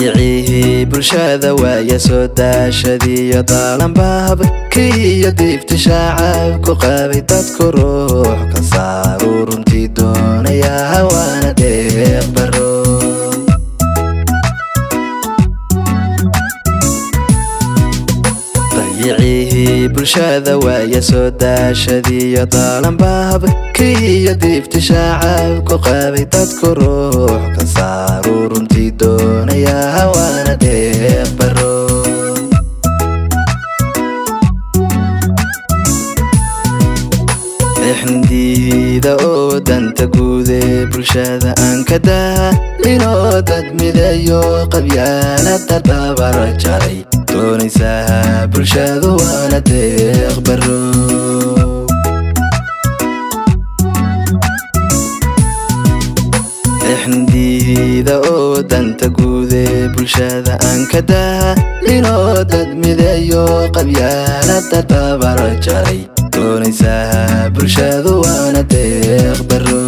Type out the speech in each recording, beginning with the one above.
dayicihii bulshada waaya soo daashadiiyo daalanbahabkii iyo diifti shaacabku qabay dadku ruux ka saaru runtii doonaya hawaana deeq baro dayicihii bulshada waaya soo daashadiiyo daalanbahabkii iyo diifti shaacabku qabay dadku ruux ka saaru runtii doonaya hawaana deeq baro exndiida oo danta guud ee bulshada aan ka daalinoo dad midayo qabyaalada dabar jaray doonaysaa bulshadu waana deeq baro exndiida oo danta guud ee bulshada aan ka daalinoo dad midayo qabyaalada dabar jaray doonaysaa bulshadu waana deeq baro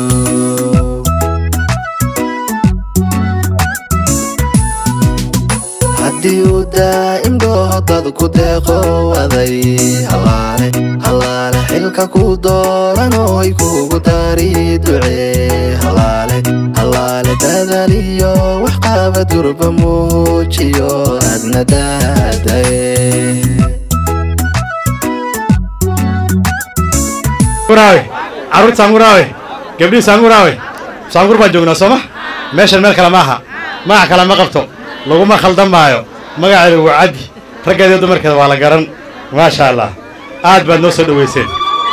haddii uu daa'im dhooho dad ku deeqo aday halaale halaale xilka ku dooran oo ay kugu dari ducee halaale halaale dadaliyo wax qaba durba muujiyo adna daadaye muraawe carruurta saanguraawe gabdhihii saanguraawe saangur baan joognaa sooma meeshan meel kale maaha magac kale ma qabto laguma khaldan maayo magaceeda waa caddi raggeeda dumarkeeda waa la garan maasha allah aad baad noo soo dhoweyseen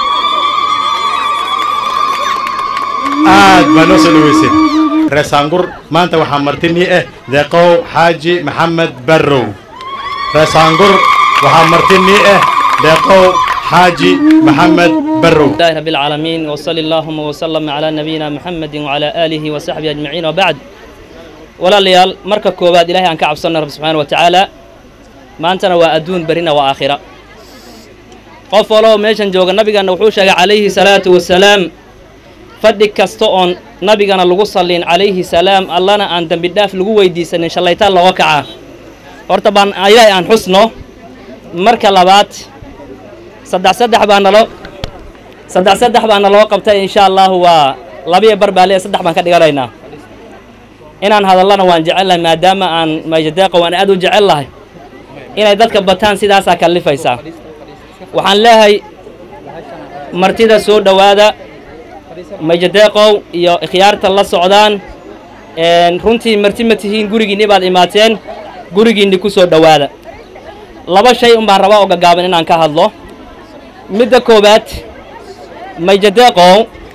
aad baad noo soo dhoweyseen reer saangur maanta waxaa martinii ah deeqow xaaji maxamed barrow reer saangur waxaa martinii ah deeqow حاجي محمد برو لله رب العالمين وصلى اللهم وسلم على نبينا محمد وعلى آله وصحبه أجمعين وبعد ولا ليال مركا كوباد إلهي أن كعب صنع رب سبحانه وتعالى ما أنتنا وأدون برنا وآخرة qof waloo meeshan jooga nabigana wuxuu sheegay calayhi salaatu wasalaam fadhi kasta oon nabigana lagu sallin calayhi salaam allana aan dembi dhaaf lagu weydiisanin shallaytaan looga kacaa horta baan ilaahay aan xusno marka labaad saddex saddex baa naloo saddex saddex baa naloo qabtay insha allahu waa labiyo bar baa lee saddex baan ka dhiganaynaa inaan hadallana waan jecel lahay maadaama aan mayjadeeqa waan aad u jecel lahay inay dadka bataan sidaasaa kallifaysaa waxaan leeyahay martida soo dhowaada mayjadeeqow iyo ikhyaarta la socdaan runtii marti ma tihiin gurigiinni baad imaateen gurigiinni ku soo dhowaada laba shay un baan rabaa oo gaggaaban inaan ka hadlo midda koowaad mayjadeeqow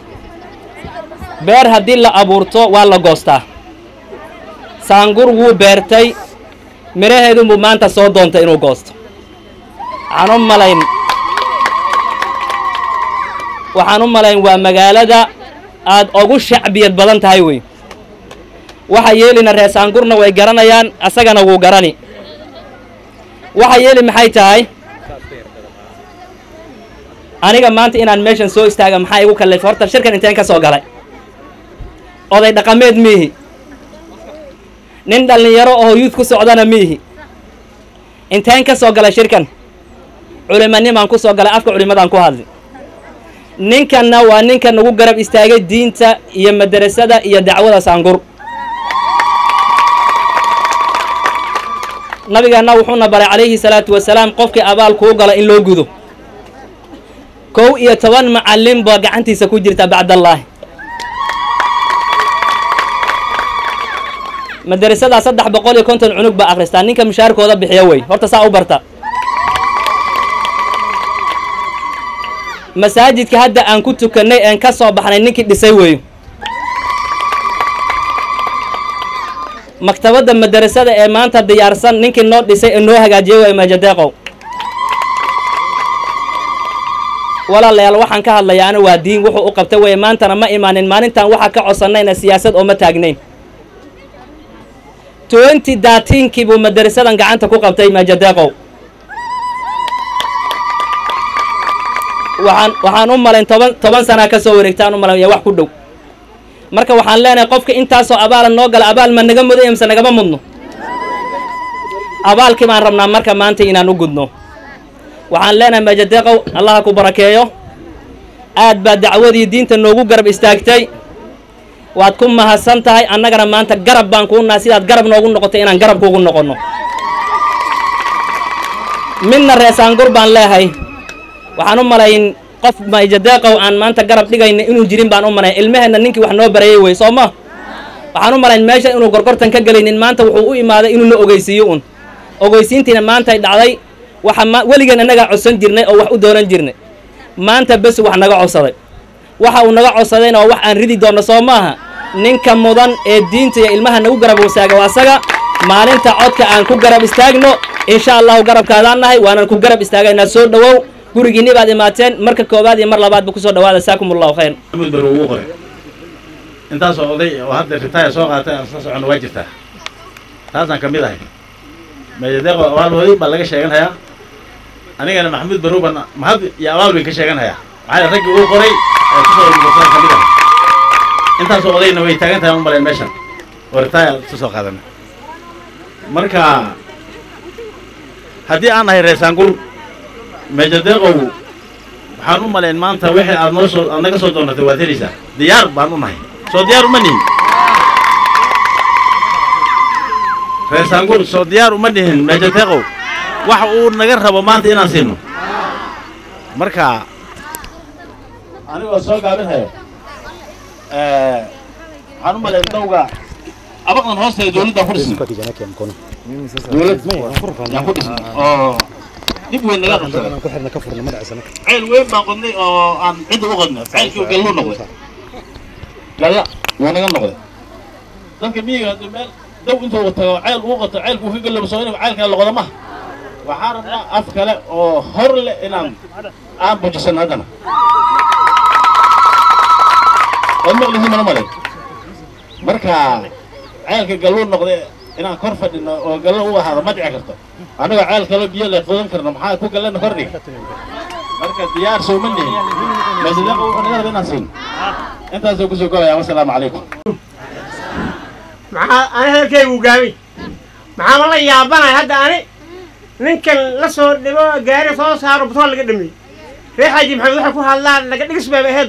beer haddii la abuurto waa la goostaa saangur wuu beertay midhaheedunbuu maanta soo doontay inuu goosto waxaan u malayn waxaan u malayn waa magaalada aad ugu shacbiyad badan tahay wey waxa yeelina reer saangurna way garanayaan asagana wuu garani waxa yeeli maxay tahay aniga maanta inaan meeshan soo istaaga maxaa igu kallifay horta shirkan inteen ka soo galay oday dhaqameed miihi nin dhallinyaro oo yuud ku socdana miihi inteen ka soo galay shirkan culimanimaan ku soo galay afka culimadaan ku hadli ninkanna waa ninka nagu garab istaagay diinta iyo madarasada iyo dacwada saangur nabigeenna wuxuuna baray calayhi salaatu wasalaam qofkii abaal kuu gala in loo gudo kow iyo toban macallin baa gacantiisa ku jirta bacdallaahi madarasadaa saddex boqol iyo konton cunug baa akhristaa ninka mushaarkooda bixiya wey horta saa u barta masaajidka hadda aan ku tukannay een ka soo baxnay ninkii dhisay weeyo maktabadda madarasada ee maanta diyaarsan ninkii noo dhisay ee noo hagaajiyey way majadeeqow walaalayaal waxaan ka hadlayaana waa diin wuxuu u qabtay weye maantana ma imaanin maalintan waxaa ka codsannayna siyaasad oo ma taagnayn twenty daatiinkii buu madarasadan gacanta ku qabtay majadeeqow waxaan waxaan u malayn toban toban sanaa ka soo wareegtaan u malayn wax ku dhow marka waxaan leenahay qofka intaasoo abaala noo gala abaal ma naga muday mise nagama mudno abaalkii baan rabnaa marka maanta inaan u gudno waxaan leenahay majadeeqow allaha ku barakeeyo aad baa dacwadii diinta noogu garab istaagtay waad ku mahadsan tahay annagana maanta garab baan kuu nahay sidaad garab noogu noqotay inaan garab kuugu noqonno midna reesaangur baan leehay waxaan u malayn qof majadeeqow aan maanta garab dhigayna inuu jirin baan u malayn ilmaheenna ninkii wax noo barayay wey soo ma waxaan u malayn meesha inuu gorgortan ka gelaynin maanta wuxuu u imaaday inuu na ogeysiiyo un ogeysiintiina maantay dhacday waxa ma weligeen annagaa codsan jirnay oo wax u doonan jirnay maanta bes wax naga codsaday waxa uu naga codsadayna waa wax aan ridi doonno soo maaha ninka mudan ee diinta iyo ilmaha nagu garab wasaaga waa asaga maalinta codka aan ku garab istaagno insha allahu garabkaadaan nahay waanan ku garab istaagaynaa soo dhowow gurigiinni baad imaateen marka koowaad iyo mar labaadba kusoo dhawaada saakum allahu khayr maxamuud bar ugu qoray intaasoo oday oo hadda ritaaya soo qaatay aan isla soconno waa jirtaa taasaan ka mid ahay majadeeqo abaal way baa laga sheeganhayaa anigana maxamuud baruuban mahad iyo abaal bayn ka sheeganhayaa maxaa yeele raggii uu qoray ee kusoo urursan ka mid ahay intaasoo odayna way taagan tahay aan u malayn meeshan oo ritaaya isu soo qaadana marka haddii aan nahay reesaangur mejadeeqow waxaan u malayn maanta wixii aad noo soo aad naga soo doonatay waad helaysaa diyaar baan u nahay soo diyaar uma nihin reesaangur soo diyaar uma nihin mejadeeqow waxa uu naga rabo maanta inaan siino marka anigoo soo gaabinhayo waxaan u malayn dawga abaqdan hoosteeda dowladdan ku dhisnay dowlad yaan ku dhisnay oo dib weyn naga qabsaday ceel weyn baan qodnay oo aan cidda u qodnay ceelkii galluu noqday galla wuu naga noqday dadka miyiga haddii meel daw intuu tago ceel uu qoto ceelkuu ka gallaba soo in ceelkaa la qodo maha waxaan rabnaa af kale oo hor leh inaan aan bujisan haddana waad maqlisiin mana malay marka ceelka galluu noqday inaan kor fadhino oo gallo u ahaado ma dhici karto annagoo ceel kaloo biyo le qodan karno maxaa ku gallana kordhiga marka diyaar sooma nihin maasidaqa wuxuu naga raba inaan siin intaasoo kusoo golayaa wasalaamu calaykum maxaa ani hadalkaygu gaabay maxaa ma la yaabanay hadda ani ninkan la soo dhigo gaari soo saaro butool laga dhameeyey reer xaaji maxamed waxay ku hadlaan laga dhigis bayba ahayd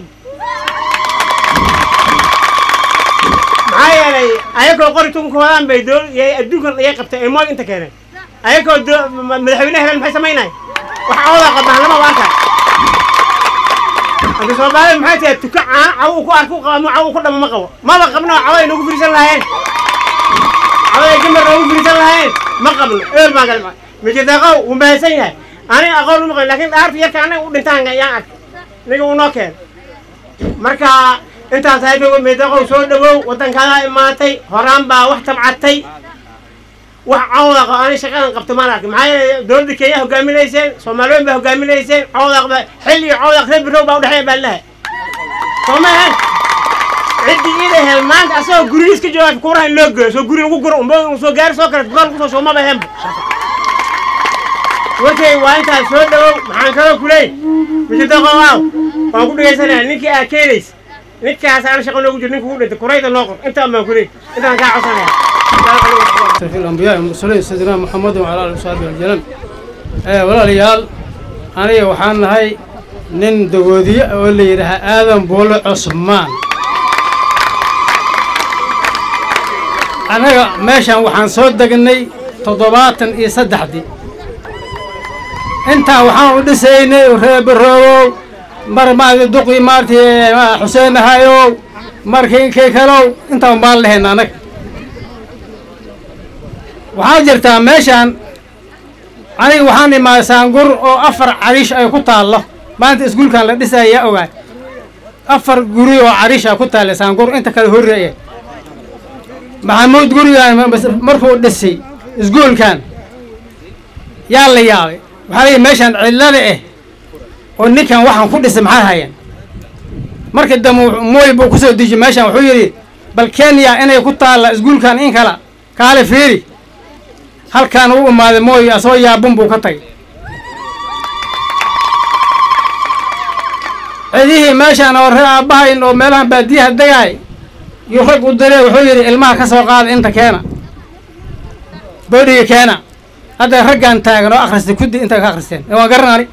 maxaa yeelay ayagoo qori tunka wadaan bay dool yay adduunkan ayay qabtay ay moog inta keeneen ayagoo doo- ma- madaxweyne hebel maxay samaynay wax cawda qabnaan lama waan kara hadda soomaalida maxay tahay tuka caan caw uu ku arku qabo caw uu ku dhamo ma qabo maba qabno caw ay nagu firisan lahaayeen caw ay gambar nagu firisan lahaayeen ma qabno eber baan galma mijideeqow wuu mahadsan yahay aniga aqoon uma qabin laakiin dhaarta yarka anaga u dhintaan yaan ark niga uu noo keen marka intaas hayba mijideeqow soo dhawow waddankaadaa imaatay horaan baa wax tabcatay wax cawdaqa ani shaqadan qabto maan arkin maxaa yeelay dowladda kenya hogaaminayseen soomaaliyeed baa hogaaminayseen cawdaqda xil iyo cawdaq reer birow baa udhexeeya baa lahay soo ma ahan ciddii ida hel maanta asagoo gurigiis ka jooga kuuraha in loo geeyo soo guri ugu guro umba uu soo gaari soo kale dukaan kusoo shoomaba ahaanba warkay waa intaas soo dhawow maxaan kaloo kuleey mijidaqowaaw waan ku dhegaysanaya ninkii aa keenays ninkaas aan shaqo noogu jiro ninka ugu dhintay kurayda noo qor intaan baan kuleey intaan kaa codsanaya في الأنبياء والمرسلين سيدنا محمد وعلى آله وصحبه وسلم ee walaalayaal aniga waxaan nahay nin dagoodiye oo la yidhaaha aadan buule cusmaan annaga meeshan waxaan soo degnay toddobaatan iyo saddexdii intaa waxaan u dhisaynay reer baroogow mar maaragtay duqii maaragtay xuseen ahayow markii kii kalow intaan baan lahayn annaga waxaa jirtaa meeshaan aniga waxaan imaaday saangur oo afar cariish ay ku taallo maanta iskuulkan la dhisaya yaa ogaay afar guri oo cariish a ku taalla saangur inta kale horreeye maxamuud gurigaan markuu dhisay iskuulkan yaa la yaabay waxaa layihi meeshaan cillada ah oo ninkan waxaan ku dhisay maxaa hayeen markii dambe mooy buu kusoo dejiyey meeshaan wuxuu yidhi bal kenya inay ku taalla iskuulkan in kala kaale fiiri halkaan u imaaday mooy asoo yaabun buu ka tagay cidihii meeshaan oo ree aabbahayn oo meelahan baadiyaha degaay yuu rag u diree wuxuu yidhi ilmaha ka soo qaada inta keena bodhiga keena hadda raggaan taagan oo akhristay kuddi intaa ka akhristeen ee waan garanaani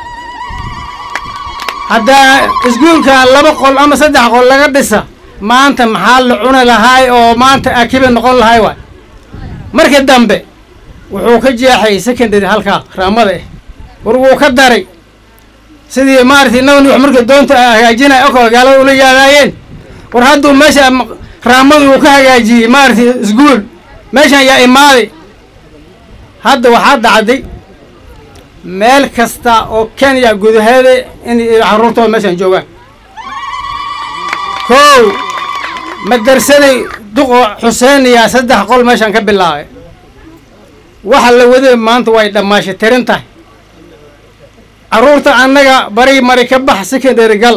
haddaa iskuulka laba qol ama saddex qol laga dhisa maanta maxaa la cuni lahaay oo maanta akiba noqon lahaay waay markii dambe wuxuu ka jeexay secondary halkaa raamada eh war wuu ka daray sidii maaragtay naban wax markii doonta hagaajinaya oo gaalada ula yaadaayeen war hadduu meesha raamadu uu ka hagaajiyey maaragtay iskuul meeshan yaa imaaday hadda waxaa dhacday meel kasta oo kenya gudaheeda in caruurtooda meeshan joogaan kow madarsaday duqo xuseeniyaa saddex qol meeshan ka bilaabay waxa la waday maanta way dhammaashay tirin tahay carruurta annaga bari mari ka bax secondary gal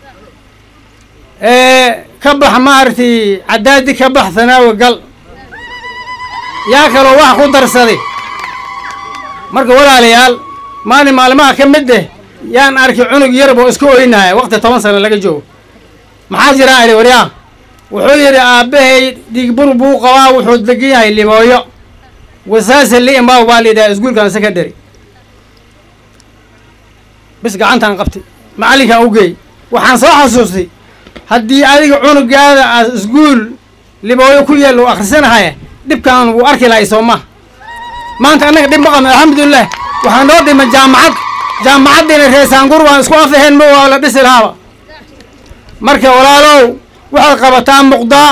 ka bax maaragtay cadaadi ka bax thanaawi gal yaa kaloo wax ku darsaday marka walaalayaal maalin maalmaha ka mid eh yaan arkay cunug yarab oo iska oynaya waqti toban sano laga joogo maxaa jiraa idhi waryaa wuxuu yidhi aabbahay dhiigbur buu qabaa wuxuu degan yahay libooyo wasaase li imaaw baa layidhaha iskuulkan secondary bis gacantaan qabtay macallinkaan u geey waxaan soo xasuustay haddii adiga cunugaada aad iskuul libooyo ku yeel uu akhrisanahaya dhibkaan wuu arki lahay soo maha maanta annaga dhib ma qabno alxamdulilah waxaa noo dhima jaamacad jaamacaddiina reesaangur waan isku af ahayn ma waa la dhisi lahaaba marka walaalow waxaad qabataa muqdaa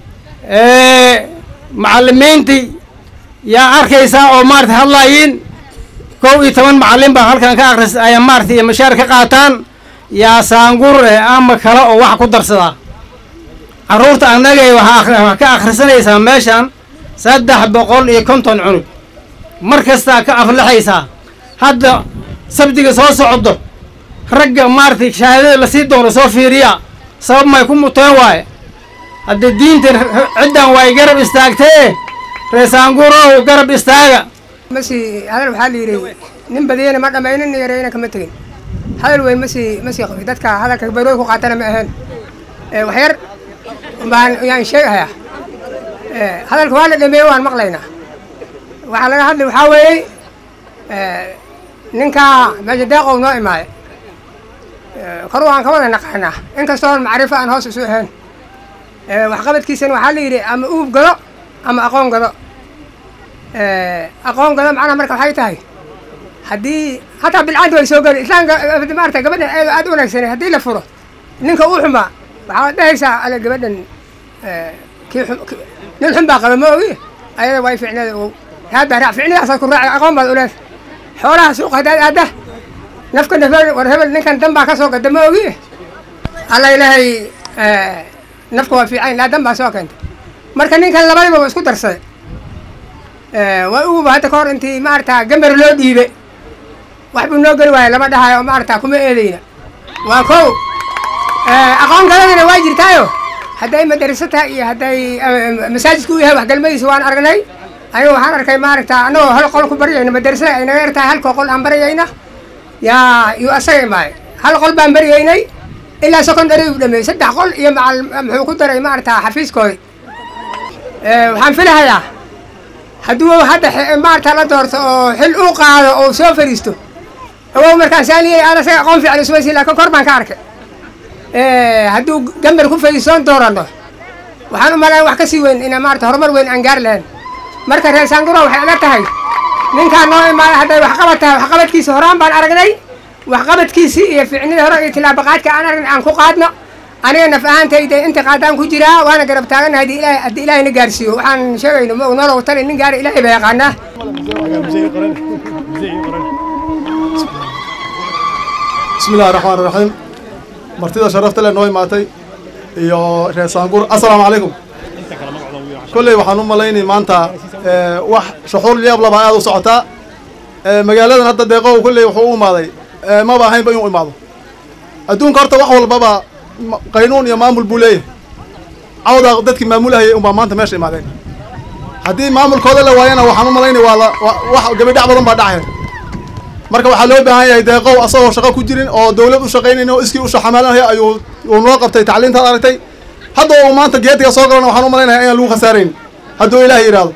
macallimiintii yaa arkaysaa oo maarata hadlaayiin kow iyo toban macallin baa halkan ka akris ayaa maarata iyo mashaar ka qaataan yaa saangur eh ama kale oo wax ku darsadaa carruurta annagay waxaa ka akhrisanaysaa meeshan saddex boqol iyo konton cunug mar kastaa ka aflaxaysaa hadda sabdiga soo socdo ragga maaragtay shahaadada lasii doono soo fiiriya sabab may ku muteen waaye hadda diinta ciddan way garab istaagtee reesaangurow garab istaaga masi hadal waxaa la yidhi nin badiyana ma dhammaynin nin yareyna kama tegin hadal weyn masi masi qabi dadka hadalka barooy ku qaatana ma ahayn wax yar baan yaan sheegahayaa hadalka waa la dhameeye waan maqlaynaa waxaa laga hadlay waxaa weeyey ninkaa meesha deeqow noo imaaday kor waan ka wada naqaanaa inkastoo macrifo aan hoos isu ahayn waxqabadkiisana waxaa la yidhi ama uub gado ama aqoon gado aqoon gado macnaha marka waxay tahay haddii hataa bilcaddi way soo geli islaamka maarata gabadhan eedo aad u wanaagsanay haddii la furo ninka uu xumaa waxaad dhehaysaa ale gabadhan kii nin xun baa qaba ma ogi ayada way ficneeda ogow haadbaa raac ficnidaasaad ku raacay aqoon baad u leedahay xoolaha suuqa haddaad aadda nafka nafel war hebel ninkan dan baa ka soo gada ma ogi alla ilaahay nafka waa fiican laa dan baa soo keentay marka ninkan labadiba waa isku darsaday waa uguba hadda ka hor intii maarata gambar loo dhiibe wax buu noo geli waaya lama dhahayo maarata kuma eedeyna waa kow aqoon galadina waa jirtaayo hadday madarasa tahay iyo hadday masaajidka u yahay waxgalmadiisa waan aragnay aniga waxaan arkay maaragta annagoo hal qol ku baryayna madarasada ay naga yar tahay halkoo qol aan baryayna yaa yuu asaga imaaday hal qol baan baryaynay ilaa secondary u dhameeyey saddex qol iyo macal muxuu ku daray maaragta xafiiskoodi waxaan filahayaa hadduu hadda maarata la doorto oo xil uu qaado oo soo fariisto awow markaan saaniyey aan asaga aqoon fiican ismaysi laakiin kor baan ka arkay hadduu gambar ku fadhiisoon doorano waxaan u malayn wax ka sii weyn ina maarata horumar weyn aan gaari lahayn marka reer saanguro waxay ila tahay ninkaan noo imaaday hadday waxqabad tahay waxqabadkiisi horaan baan aragnay waxqabadkiisii iyo ficnida hore iyo tilaabaqaadka aan aragnay aan ku qaadno aniga naf ahaantayda inta qaadaan ku jiraa waana garab taaganahay haddii ilaahay haddii ilaahayna gaarsiiyo waxaan sheegayno ma nolow tali nin gaari ilaahay baa yaqaanaa bismi illahi raxmaan iraxiim martida sharafta leh noo imaatay iyo reer saangur assalaamu calaykum kolley waxaan u malaynay maanta wax shuxuur yaab laba aad u socotaa magaaladan hadda deeqow kolley wuxuu u imaaday maba ahaynba inuu imaado adduunka horta wax walbaba qaynuun iyo maamul buu leeyahay cawdaa dadkii maamulahayay unbaa maanta meesha imaadeen haddii maamulkooda la waayana waxaan u malaynay waa la wax gabidhac badan baa dhacaya marka waxaa loo baahan yahay deeqow asagoo shaqo ku jirin oo dawlad u shaqaynayn oo iskii u shaxamaalanaya ayuu uu noo qabtay tacliintaad aragtay hadda uu maanta geetiga soo galana waxaan u malaynaya inaan lagu khasaarayn hadduu ilaahay yidhaahdo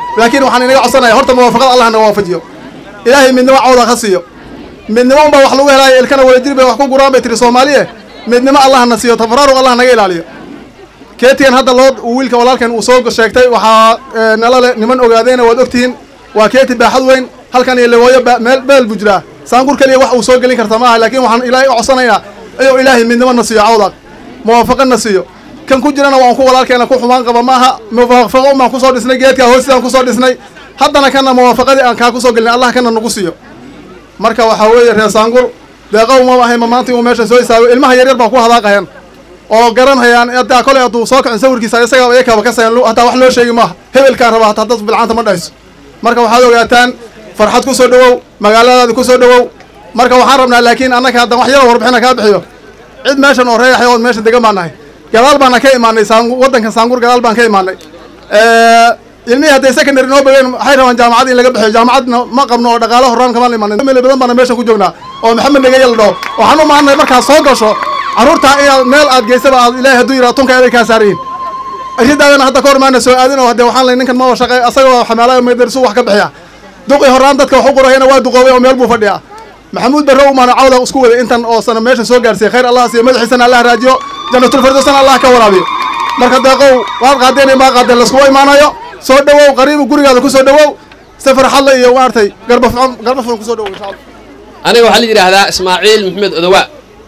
laakiin waxaan inaga codsanaya horta muwaafaqada allah naga waafajiyo ilaahay midnimo cawda ha siiyo midnimo unbaa wax lagu helaayo ilkana wadajir bay wax ku guraan bay tiri soomaaliye midnimo allah na siiyo tafaraaruq allah naga ilaaliyo keetigan hadda loo uu wiilka walaalkan uu soo sheegtay waxaa ee, nala le niman ogaadeyna waad ogtihiin waa keeti baaxad weyn halkan iyo lewooyo ba- meel meel buu jiraa saangur keliya wax uu soo gelin karta maaha laakiin waxaan ilaahay u codsanayaa inuu ilaahay midnimo na siiyo cawdaaq muwaafaqo na siiyo kan ku jirana waan ku walaalkeena ku xumaan qaba maaha muwaafaqo umaan kusoo dhisnay geedkaa hoostaan kusoo dhisnay haddana kana muwaafaqadii aan kaa kusoo gelin allah kana nagu siiyo marka waxaa weeye reer saangur deeqow ma ahay ma maanta uu meesha soo istaagay ilmaha yaryar baa ku hadaaqayan oo garanhayaan hataa kolay hadduu soo kacin sawirkiisa isagaaba iyakaba ka sayan hataa wax loo sheegi maaha hebelkaan raba hataa dad bilcaanta ma dhahayso marka waxaad ogaataan farxad ku soo dhowow magaaladaada ku soo dhowow marka waxaan rabnaa laakiin annaka haddan wax yaro warbixina kaa bixiyo cid meeshan oo reeyaxay ood meeshan degan baan nahay gadaal baana ka imaanay saangu waddankan saangur gadaal baan ka imaanay ilmihii hadday secondary noo bageen waxay rabaan jaamacad in laga bixiyo jaamacadna ma qabno oo dhaqaalo horaan kamaan imaanay meel badan baana meeshan ku joognaa oo maxamed nagaya la dhaho waxaan u maanay markaad soo gasho carruurtaa inaad meel aad geysaba aad ilaahay hadduu yidhaha tunka eday kaa saarayin ridaadana hadda ka hor maana soo aadin oo hadde waxaan lay ninkan ma shaqey asagoo xamaalaya meydarisu wax ka bixiya duqi horaan dadka wax u qorayana waa duqoobay oo meel buu fadhiyaa maxamuud barre umaana cawda isku waday intan oo sana meesha soo gaarsiiyey khayr allah siiyo madaxiisana allah raajiyo jannatul firdowsana allah ka waraabiyo marka deeqow waad qaadeen maa qaadeen laskuma imaanayo soo dhowow qariibu gurigaada ku soo dhowow safar xadla iyo maartay garba fucon garba fucon ku soo dhowow insha allah aniga waxaa la yidhaahdaa ismaaciil maxamed odowa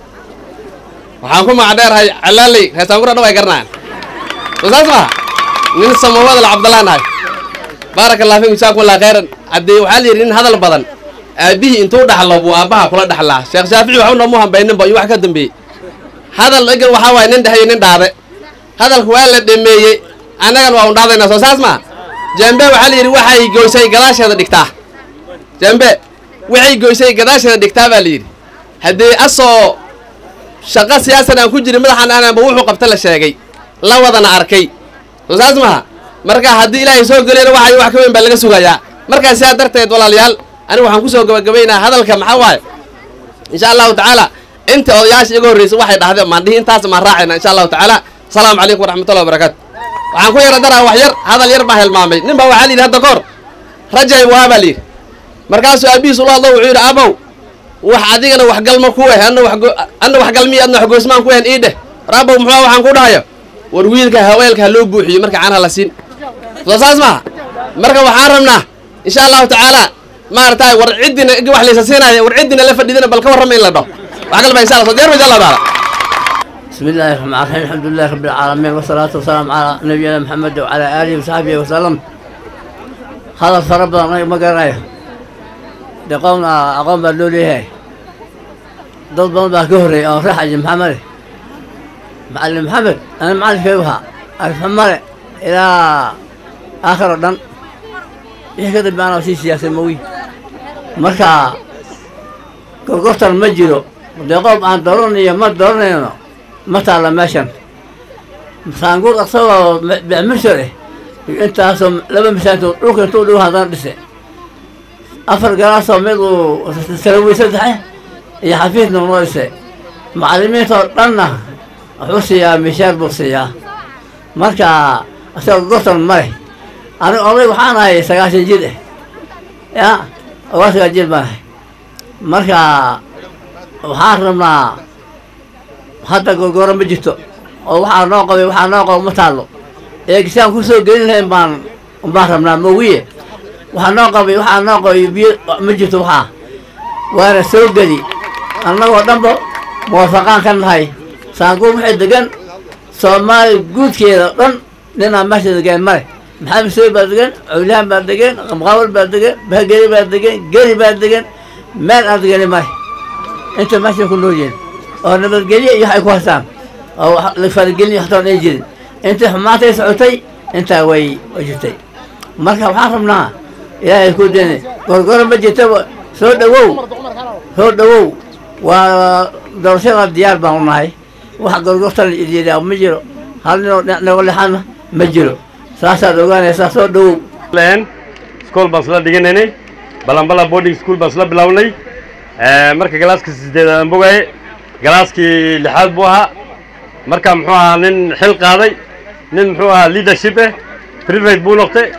waxaan ku magacdheerahay calaaley reesaangura dhaw ay garanayaan soo saas maha nin samawada la cabdallaan ahay baaraka allah fiikum jazaakum allah khayran haddii waxaa la yidhi nin hadal badan aabbihii intuu dhaxlo buu aabbaha kula dhaxlaa sheekh shaafici waxba noomu hambayninba iyo wax ka dambeeyey hadal egan waxaa waaye nin dhexyo nin dhaade hadalku waa la dhameeyey annagan waa un dhaadaynaa soo saas maha jambe waxaa la yidhi waxay goysay gadaasheeda dhigtaa jambe waxay goysay gadaasheeda dhigtaa baa la yidhi haddii asoo shaqo siyaasan aan ku jirin madaxan aananba wuxuu qabta la sheegay la wadana arkay soo saas maha marka haddii ilaahay soo geliyana waxay wax ka weyn baa laga sugayaa markaa sidaa darteed walaalayaal anigu waxaan kusoo gabagabaynaa hadalka maxaa waaye insha allahu tacaala inta odayaasha iga horreysay waxay dhahdeen maan dhihi intaas maan raacayna insha allahu tacaala asalaamu calaykum waraxmatullahi wabarakaatu waxaan ku yara daraa wax yar hadal yar baa hilmaamay nin baa waxaa la yidhi hadda kahor rajay waa baa la yidhi markaasuu aabihiis ula hadlo wuxuu yidhi abow wax adigana waxgalma ku eh anna wax anna waxgalmiyo adna waxgoysmaan kuehen ii dheh war abow muxuu waxaan ku dhahayo war wiilka haweelka ha loo buuxiyo marka caanaha la siin soo saas maaha marka waxaan rabnaa insha allahu tacaala maaragtay war ciddina igi wax laysa siinaya war ciddina la fadhidina bal ka warrama in la dhaho wax galba insha allah soo diyaar ba insha allahu tacaala بسم الله الرحمن الرحيم الحمد لله رب العالمين والصلاة والسلام على نبينا محمد وعلى آله وصحبه وسلم هذا فرب ما قرايه دقومنا أقوم باللولي هاي ضد بابا كهري أو راح محمد معلم محمد أنا معلم فيها الحمر إلى آخر الدم يكتب معنا في سياسة موي مركا قرقرت المجرو دقوم أن دورني ما دورني ma taalla meeshan saanguur asagoo bicmishare intaasoo laba misaantood dhulka intuu dhigo haddana dhise afar galaasoo mid uu salawi saddexe iyo xafiidna noo dhise macallimiintoo dhanna wuxuu siiyaa mishaar buu siiyaa marka asagoo gortan male aniga oday waxaan ahay sagaashan jir eh ya ogaa sagaal jir baan ahay marka waxaan rabnaa hadda gorgoro ma jirto oo waxaa noo qabay waxaa noo qaba ma taallo eegisaan ku soo gelin lahayn baan baan rabnaa mowiye waxaa noo qabay waxaa noo qabay biyo ma jirto waxaa waana soo geli annagoo dhanba muwaafaqaan ka nahay saanguur waxay degan soomaali guudkeeda o dhan ninaa meesha degan male maxamed sooy baa degan cawlihaan baa degan qamqaawal baa degan bahgeli baa degan geli baa degan meel aan degani male inta meesha ku nool yihiin oo nabadgelyo iyo waxay ku haystaan oo la faragelin waxtoon ay jirin intii xumaantay socotay intaa way way jirtay marka waxaan rabnaa ilaahay ku deni gorgoro ma jirtaba soo dhowow soo dhowow waa doorashada diyaar baan u nahay wax gorgortan idiidaa ma jiro hal ninoo nago lexana ma jiro saasaad ogaanaysaa soo dhowow leen iskool baan isla dhiganaynay balambala boarding school baan isla bilownay marka galaaska sideedaad aan bogaaye galaaskii lixaad buu ahaa marka muxuu ahaa nin xil qaaday nin muxuu ahaa leadership eh private buu noqtay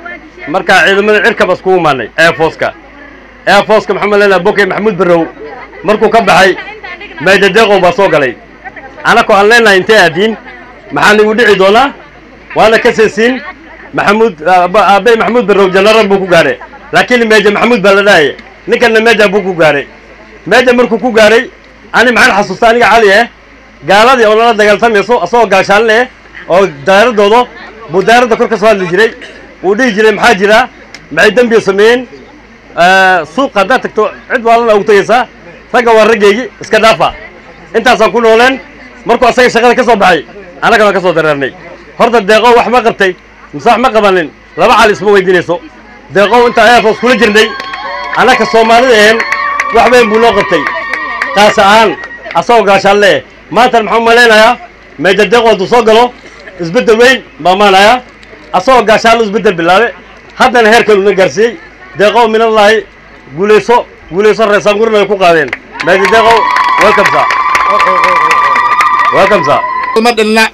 markaa ciidamada cirkaba iskugu imaanay airforceka airforceka maxaan maleynaha bokey maxamuud barrow markuu ka baxay maydadeeqow baa soo galay anakoo aan leenahay intee aadiin maxaa nigu dhici doonaa waana ka seesiin maxamuud aabey maxamuud barrow janaral buu ku gaadhay laakiin meeja maxamuud baa la dhahaya ninkanna meeja buu ku gaadhay meeja markuu ku gaadhay ani maxaan xasuustaa aniga cali eh gaaladii oo nala dagaaltamayso asagoo gaashaanle eh oo daaradooda buu daaradda kor ka soo hadli jiray uu dhihi jiray maxaa jira maxay dembiga sameeyeen suuqa haddaad tagto cid waalana ugu tegaysaa ragga waa raggeygii iska dhaafa intaasaan ku nooleen markuu asaga shaqada ka soo baxay annagana ka soo dareernay horta deeqow wax ma qabtay mise wax ma qabanin laba cali isma weydiinayso deeqow intaa airforce kula jirnay annaka soomaalida ahayn wax weyn buu noo qabtay taas ahaan asagoo gaashaan le maantana maxaan malaynayaa meeja deeqo hadduu soo galo isbeddel weyn baa maanayaa asagoo gaashaanlo isbeddel bilaabe haddana heer kaluna gaarsiiyey deeqow minallaahi guulayso guulayso reesaangurna ay ku qaadeen meeja deeqow welcome sir welcome sir ma dhilna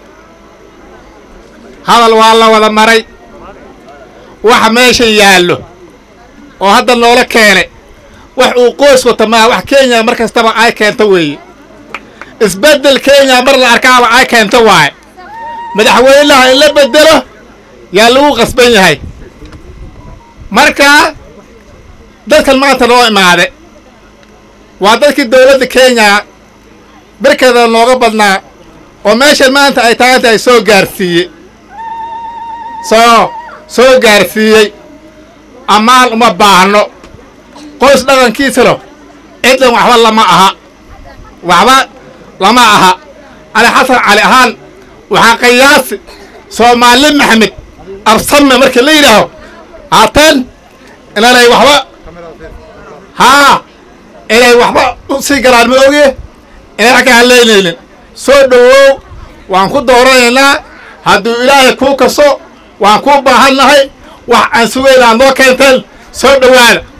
hadal waa la wada maray waxa meeshan yaallo oo hadda noola keene wax uu qoys wata maa wax kenya mar kastaba ay keento weeye isbeddel kenya mar la arkaaba ay keento waaye madaxweynaha in la beddelo yaa lagu qasban yahay marka dadkan maanta noo imaade waa dadkii dowladda kenya berkeeda nooga badnaa oo meeshan maanta ay tahay inta ay soo gaarsiiyey soo soo gaarsiiyey ammaan uma baahno qoys dhaqankiisano ciddan waxba lama aha waxba lama aha ali xasan cali ahaan waxaa qiyaasi soomaali maxamed absame markii la yidhaaho haatan inanay waxba haa inay waxba u sii galaan ma oge inay wax ka hadlaynaynin soo dhowow waan ku dooranaynaa hadduu ilaahay kuu kaso waan kuu baahannahay wax aan sugaynaa noo keenteen soo dhowaada